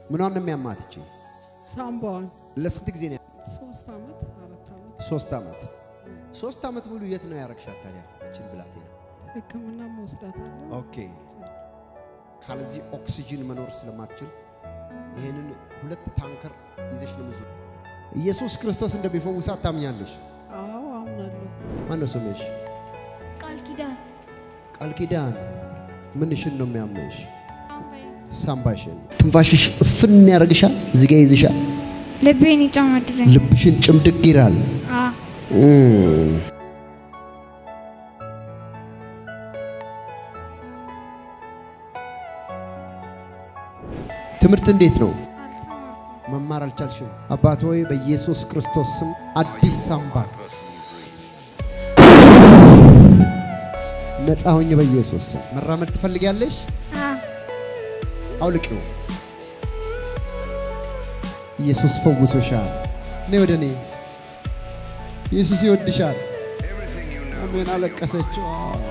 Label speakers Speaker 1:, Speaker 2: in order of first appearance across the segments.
Speaker 1: ምኗን ነው የሚያማት እቺ?
Speaker 2: ሳምባዋን
Speaker 1: ለስንት ጊዜ ነው?
Speaker 2: ሶስት ዓመት አራት ዓመት
Speaker 1: ሶስት ዓመት። ሶስት ዓመት ሙሉ የት ነው ያረግሻት ታዲያ እችን ብላቴና?
Speaker 2: ሕክምና መወስዳታለሁ።
Speaker 1: ኦኬ። ካለዚህ ኦክሲጂን መኖር ስለማትችል ይሄንን ሁለት ታንከር ይዘሽ ነው ምዙ። ኢየሱስ ክርስቶስ እንደሚፈውሳት ታምኛለሽ?
Speaker 2: አዎ አምናለሁ።
Speaker 1: ማነው ስምሽ?
Speaker 3: ቃል ኪዳን
Speaker 1: ቃል ኪዳን። ምንሽን ነው የሚያምሽ?
Speaker 3: ሳምባዬ
Speaker 1: ሳምባሽን። ትንፋሽሽ እፍን ያደርግሻል፣ እዚህ ጋ ይዝሻል፣
Speaker 3: ልቤን ይጨማድደኝ።
Speaker 1: ልብሽን ጭምድቅ ይላል።
Speaker 3: አ
Speaker 1: እም። ትምህርት እንዴት ነው?
Speaker 3: አልተማርኩም።
Speaker 1: መማር አልቻልሽም? አባት ሆይ በኢየሱስ ክርስቶስ ስም አዲስ ሳምባ ነፃ ሆኝ በኢየሱስ ስም። መራመድ ትፈልጊያለሽ?
Speaker 3: አ
Speaker 1: አውልቂው። ኢየሱስ ፈውሶሻል። ነይ ወደ እኔ። ኢየሱስ ይወድሻል። አሜን። አለቀሰችው።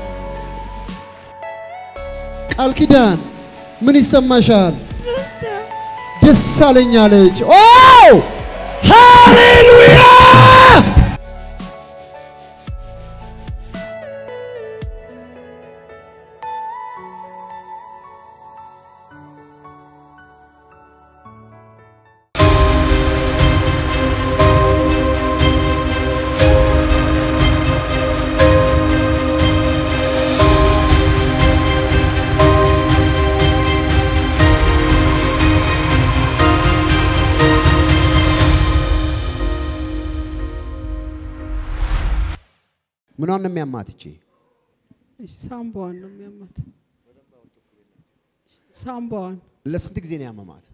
Speaker 1: ቃል ኪዳን ምን ይሰማሻል? ደስ አለኝ አለች። ኦ ሃሌሉያ! ምኗን ነው የሚያማት እቺ?
Speaker 2: እሺ ሳምባዋን ነው የሚያማት። ሳምባዋን
Speaker 1: ለስንት ጊዜ ነው ያመማት?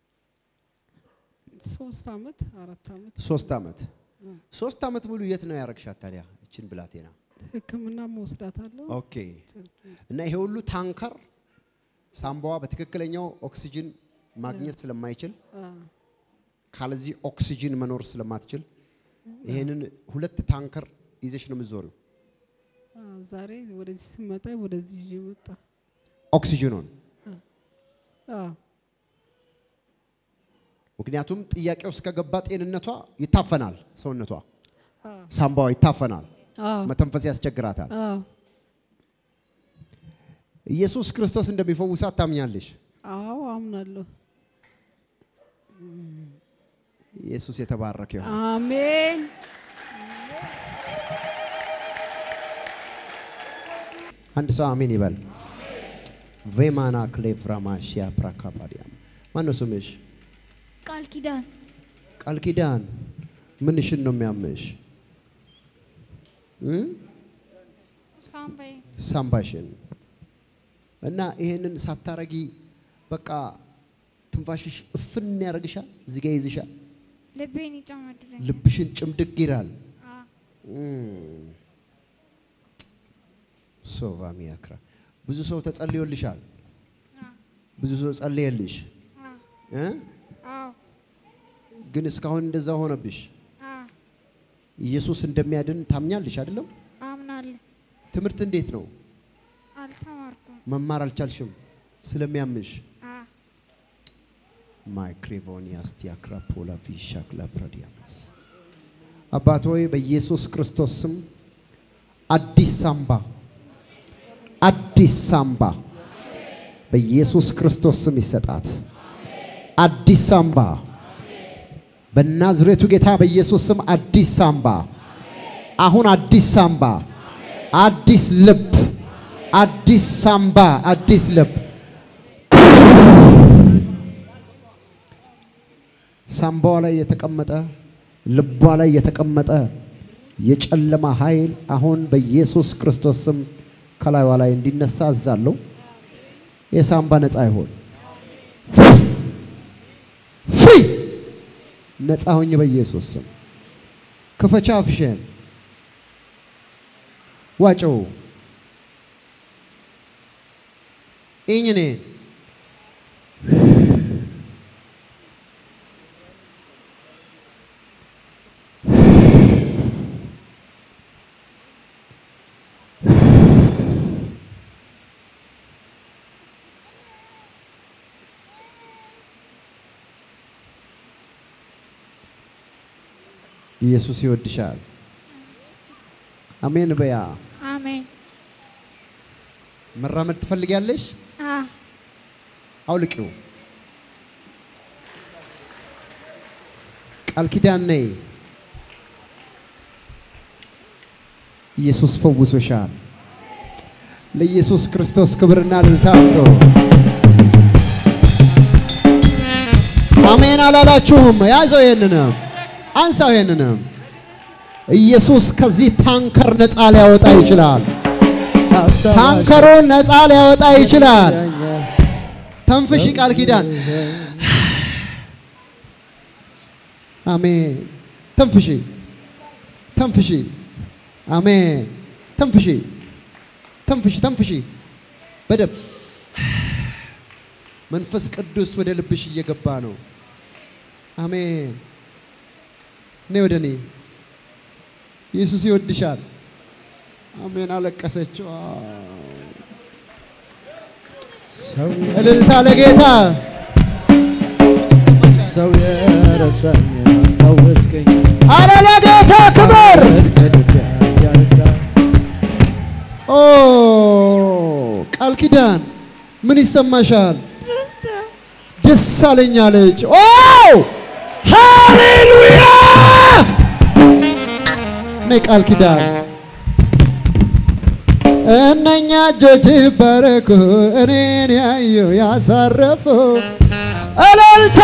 Speaker 2: ሶስት ዓመት አራት ዓመት
Speaker 1: ሶስት ዓመት። ሶስት ዓመት ሙሉ የት ነው ያረግሻት ታዲያ እችን ብላቴና?
Speaker 2: ሕክምና መወስዳታለሁ።
Speaker 1: ኦኬ። እና ይሄ ሁሉ ታንከር ሳምባዋ በትክክለኛው ኦክሲጅን ማግኘት ስለማይችል
Speaker 2: አ
Speaker 1: ካለዚህ ኦክሲጅን መኖር ስለማትችል ይሄንን ሁለት ታንከር ይዘሽ ነው የምትዞሪው።
Speaker 2: አ ዛሬ ወደዚህ ስመጣ ወደዚህ ይዤ መጣ።
Speaker 1: ኦክሲጅኑን
Speaker 2: አ
Speaker 1: ምክንያቱም ጥያቄው እስከገባ ጤንነቷ ይታፈናል፣ ሰውነቷ
Speaker 2: አ
Speaker 1: ሳምባዋ ይታፈናል፣
Speaker 2: አ
Speaker 1: መተንፈስ ያስቸግራታል።
Speaker 2: አ
Speaker 1: ኢየሱስ ክርስቶስ እንደሚፈውሳት ታምኛለሽ?
Speaker 2: አዎ አምናለሁ።
Speaker 1: ኢየሱስ የተባረከ ይሁን።
Speaker 2: አሜን።
Speaker 1: አንድ ሰው አሜን ይበል። ቬማና ክሌፍራማሺያ ፕራካፓዲያም ማነው ስምሽ?
Speaker 3: ቃል ኪዳን
Speaker 1: ቃል ኪዳን ምንሽን ነው የሚያምሽ? እ?
Speaker 3: ሳምባዬ
Speaker 1: ሳምባሽን እና ይሄንን ሳታረጊ በቃ ትንፋሽሽ እፍን ያደርግሻል፣ እዚህ ጋ ይዝሻል፣
Speaker 3: ልቤን ይጨማድደኝ።
Speaker 1: ልብሽን ጭምድቅ ይላል።
Speaker 3: አ
Speaker 1: ሶቫ ሚያክራ ብዙ ሰው ተጸልዮልሻል።
Speaker 3: አ
Speaker 1: ብዙ ሰው ጸልየልሽ
Speaker 3: አ
Speaker 1: እ?
Speaker 3: አዎ
Speaker 1: ግን እስካሁን እንደዛ ሆነብሽ።
Speaker 3: አ
Speaker 1: ኢየሱስ እንደሚያድን ታምኛለሽ አይደለም?
Speaker 3: አምናለሁ።
Speaker 1: ትምህርት እንዴት ነው?
Speaker 3: አልተማርኩም።
Speaker 1: መማር አልቻልሽም ስለሚያምሽ።
Speaker 3: አ
Speaker 1: ማይክሬቮኒያስ ቲያክራፖላ ቪሻክላ ፕራዲያማስ አባት ሆይ በኢየሱስ ክርስቶስ ስም አዲስ ሳምባ አዲስ ሳምባ በኢየሱስ ክርስቶስ ስም ይሰጣት። አዲስ ሳምባ በናዝሬቱ ጌታ በኢየሱስ ስም አዲስ ሳምባ፣ አሁን አዲስ ሳምባ፣ አዲስ ልብ፣ አዲስ ሳምባ፣ አዲስ ልብ ሳምባዋ ላይ የተቀመጠ ልቧ ላይ የተቀመጠ የጨለማ ኃይል አሁን በኢየሱስ ክርስቶስ ስም ከላይዋ ላይ እንዲነሳ አዛለሁ። የሳምባ ነፃ ይሆን ፍሪ ነፃ ሆኝ በኢየሱስ ስም ክፈቻ አፍሽን ዋጨው ኢኝኔ ኢየሱስ ይወድሻል። አሜን በያ።
Speaker 3: አሜን።
Speaker 1: መራመድ ትፈልጊያለሽ?
Speaker 3: አ
Speaker 1: አውልቂው። ቃል ኪዳን ነይ። ኢየሱስ ፈውሶሻል። ለኢየሱስ ክርስቶስ ክብርና እልልታ አምጡ። አሜን አላላችሁም? ያዘው፣ ይሄንንም አንሳው፣ ይሄንንም ኢየሱስ ከዚህ ታንከር ነፃ ሊያወጣ ይችላል። ታንከሩን ነፃ ሊያወጣ ይችላል። ተንፍሽ ቃል ኪዳን አሜን። ተንፍሺ ተንፍሺ። አሜን። ተንፍሺ ተንፍሺ ተንፍሺ። በደንብ መንፈስ ቅዱስ ወደ ልብሽ እየገባ ነው። አሜን። ነይ ወደ እኔ። ኢየሱስ ይወድሻል። አሜን። አለቀሰች።
Speaker 4: ሰው
Speaker 1: እልልታ ለጌታ
Speaker 4: ሰው የረሳኝ አስታወስከኝ
Speaker 1: አረ ለጌታ ክብር።
Speaker 4: ከልብ ያነሳ
Speaker 1: ኦ ቃል ኪዳን ምን ይሰማሻል?
Speaker 3: ደስታ
Speaker 1: ደስ አለኝ አለች። ኦ ሃሌሉያ! ነይ ቃል ኪዳን እነኛ እጆች ባረኩ እኔን ያዩ ያሳረፉ እልልታ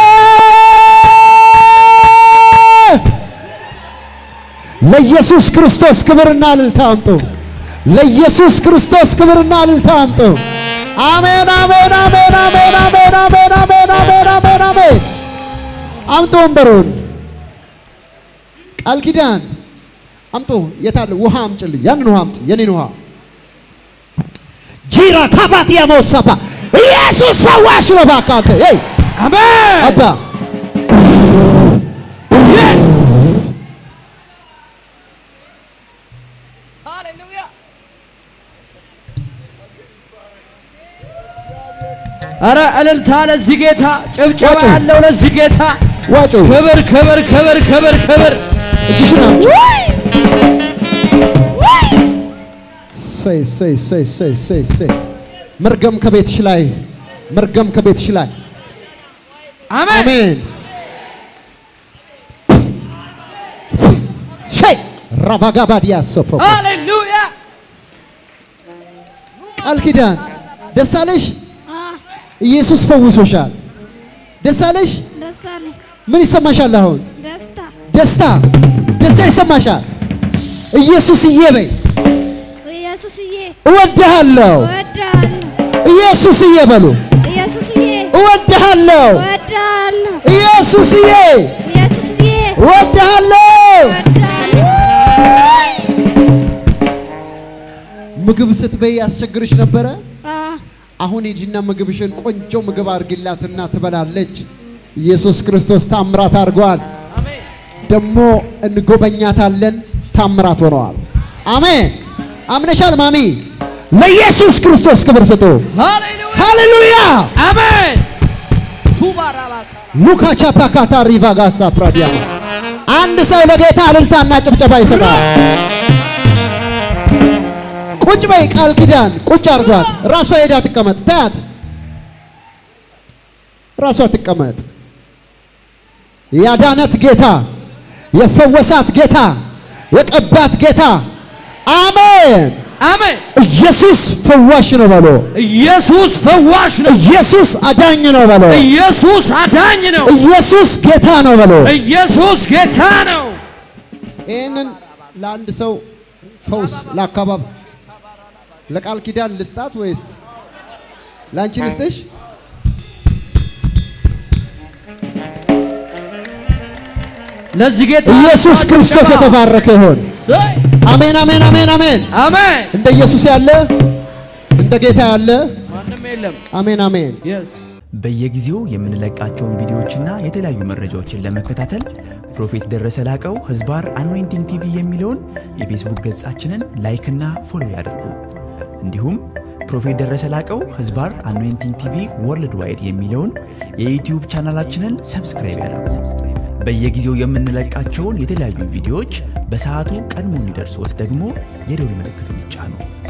Speaker 1: ለኢየሱስ ክርስቶስ ክብርና እልልታ አምጡ። ለኢየሱስ ክርስቶስ ክብርና እልልታ አምጡ። አሜን አሜን አሜን አሜን አሜን አሜን አሜን አሜን አሜን አሜን። አምጡ ወንበሩን። ቃል ኪዳን አምጡ። የታለ ውሃ አምጭልኝ። ያንን ውሃ አምጪ። የኔን ውሃ ጂራ ካባት የመውሰባ ኢየሱስ ፈዋሽ ነው። እባክህ አንተ ይ
Speaker 4: አሜን
Speaker 1: አባ
Speaker 4: አረ እልልታ ለዚህ ጌታ ጭብጨባ
Speaker 1: ዋጩ።
Speaker 4: ያለው ለዚህ ጌታ
Speaker 1: ዋጩ
Speaker 4: ክብር ክብር ክብር ክብር ክብር
Speaker 1: እጅሽን አምጪ። ሰይ ሰይ ሰይ ሰይ ሰይ ሰይ መርገም ከቤትሽ ላይ መርገም ከቤትሽ ላይ
Speaker 4: አሜን
Speaker 1: አሜን። ሸይ ራቫጋባዲያ ሶፎ
Speaker 4: ሃሌሉያ
Speaker 1: ቃል ኪዳን ደስ አለሽ?
Speaker 3: አ
Speaker 1: ኢየሱስ ፈውሶሻል። ደስ አለሽ?
Speaker 3: ደስ አለኝ።
Speaker 1: ምን ይሰማሻል አሁን?
Speaker 3: ደስታ
Speaker 1: ደስታ ደስታ ይሰማሻል። ኢየሱስዬ በይ
Speaker 3: ኢየሱስዬ
Speaker 1: እወድሃለሁ።
Speaker 3: እወድሃለሁ።
Speaker 1: ኢየሱስዬ በሉ
Speaker 3: ኢየሱስዬ
Speaker 1: እወድሃለሁ።
Speaker 3: እወድሃለሁ።
Speaker 1: ኢየሱስዬ
Speaker 3: ኢየሱስዬ
Speaker 1: እወድሃለሁ።
Speaker 3: እወድሃለሁ።
Speaker 1: ምግብ ስትበይ ያስቸግርሽ ነበረ?
Speaker 3: አ
Speaker 1: አሁን ሂጂና ምግብሽን ቆንጆ ምግብ አድርጊላትና ትበላለች። ኢየሱስ ክርስቶስ ታምራት አድርገዋል። ደግሞ እንጎበኛታለን። ታምራት ሆነዋል። አሜን። አምነሻል ማሚ? ለኢየሱስ ክርስቶስ ክብር ስጡ።
Speaker 4: ሃሌሉያ
Speaker 1: ሃሌሉያ
Speaker 4: አሜን ቱባራባሳ
Speaker 1: ሉካ ቻፓካታ ሪቫ ጋሳ ፕራዲያማ አንድ ሰው ለጌታ እልልታና ጭብጨባ ይሰጣል። ቁጭ በይ ቃል ኪዳን ቁጭ አድርጓት። ራሷ ሄዳ ትቀመጥ። ታያት፣ ራሷ ትቀመጥ። ያዳነት ጌታ፣ የፈወሳት ጌታ፣ የቀባት ጌታ አሜን።
Speaker 4: አሜን
Speaker 1: ኢየሱስ ፈዋሽ ነው በሎ።
Speaker 4: ኢየሱስ ፈዋሽ ነው
Speaker 1: ኢየሱስ አዳኝ ነው በሎ።
Speaker 4: ኢየሱስ አዳኝ ነው
Speaker 1: ኢየሱስ ጌታ ነው በሎ።
Speaker 4: ኢየሱስ ጌታ ነው
Speaker 1: ይህንን ለአንድ ሰው ፈውስ ለአካባቢ ለቃል ኪዳን ልስጣት ወይስ ለአንቺ ልስጥሽ?
Speaker 4: ለዚህ ጌታ
Speaker 1: ኢየሱስ ክርስቶስ የተባረከ ይሆን።
Speaker 4: ሰይ!
Speaker 1: አሜን፣ አሜን፣ አሜን፣ አሜን።
Speaker 4: አሜን
Speaker 1: እንደ ኢየሱስ ያለ እንደ ጌታ ያለ
Speaker 4: ማንም የለም
Speaker 1: አሜን፣ አሜን።
Speaker 4: የስ
Speaker 5: በየጊዜው የምንለቃቸውን ቪዲዮዎችና የተለያዩ መረጃዎችን ለመከታተል ፕሮፌት ደረሰ ላቀው ህዝባር አኖይንቲንግ ቲቪ የሚለውን የፌስቡክ ገጻችንን ላይክና ፎሎ ያድርጉ። እንዲሁም ፕሮፌት ደረሰ ላቀው ህዝባር አኖይንቲንግ ቲቪ ወርልድ ዋይድ የሚለውን የዩትዩብ ቻናላችንን ሰብስክራይብ ያድርጉ። በየጊዜው የምንለቃቸውን የተለያዩ ቪዲዮዎች በሰዓቱ ቀድሞ እንዲደርሶት ደግሞ የደውል ምልክቱን ይጫኑ።